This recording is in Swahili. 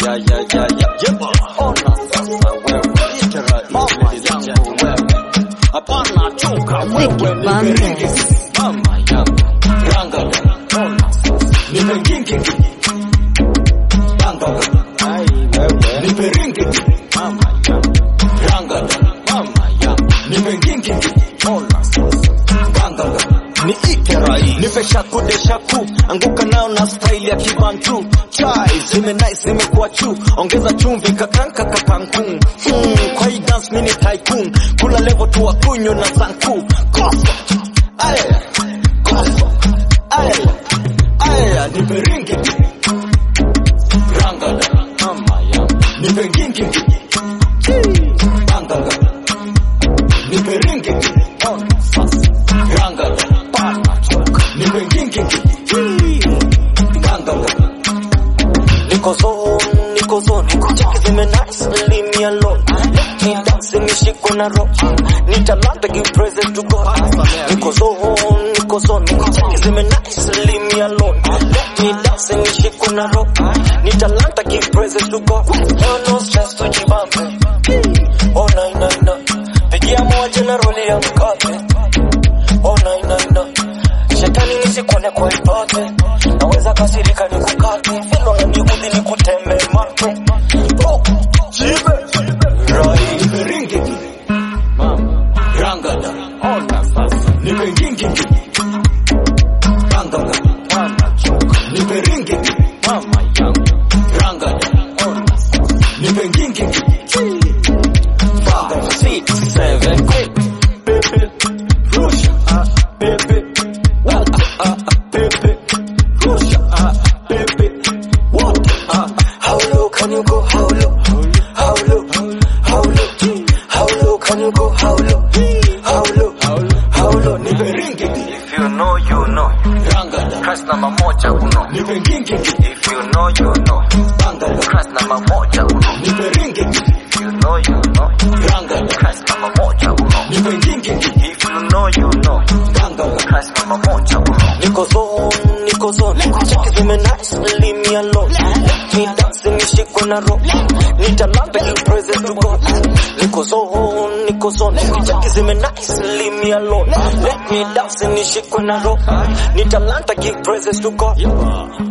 ya ya ya ya yeba ona sasa wewe literally mama yangu wewe hapana choka Vicky wewe Bandes. mama yangu ranga ona sasa nipe ngingi ranga ai wewe nipe ringi mama yangu ranga mama yangu nipe ngingi ona sasa ranga ni ike rai nipe shaku de shaku anguka nao na style ya kibantu chai zime nice zimekuwa chu ongeza chumvi kakanka kakankun mm, kwa hii dance mini tycoon kula level tu wa kunyo na sanku koso aya koso aya aya nipe ringi rangada mama ya nipe ngingi rangada nipe ringi ona sasa rangada pana choka nipe ngingi rangada Niko zone, niko zone, cheki zime nice, leave me alone. Let me dance, nishiko na rock. Ni talanta, give present to God. Niko zone, niko zone, cheki zime nice, leave me alone. Let me dance, nishiko na rock. Ni talanta, give present to God. No, no stress, tujibambe. Oh, nine, nine, nine. Pigia moja na roli ya mkate. Oh, nine, nine, nine. Shetani nisikuone kwa ipote naweza kasirika nikukate filo na niudhi nikutembe mate Oh, jibe rai nipe ringi mama rangada ona sasa nipe ngingi rangada ona choka nipe ringi mama yangu rangada ona sasa nipe ngingi five six seven eight baby rusha ah baby what ah ah, baby rusha ah baby what ah how low can you go how low how low how low how low can you go how low how low how low nipe ringi If you know, you know. rangada Christ namba moja uno. nipe ngingi If you know, you know. rangada Christ namba moja uno. nipe ringi If you know, you know. rangada Christ namba moja uno. nipe ngingi If you know, you know. rangada Christ namba moja uno. Niko zone, niko zone, cheki zime nice, leave me alone. Let me dance, nishikwe na roho. Ni talanta, give present to God. Niko zone, niko zone, cheki zime nice, leave me alone. Let me dance, nishikwe na roho. Ni talanta, give praises to God.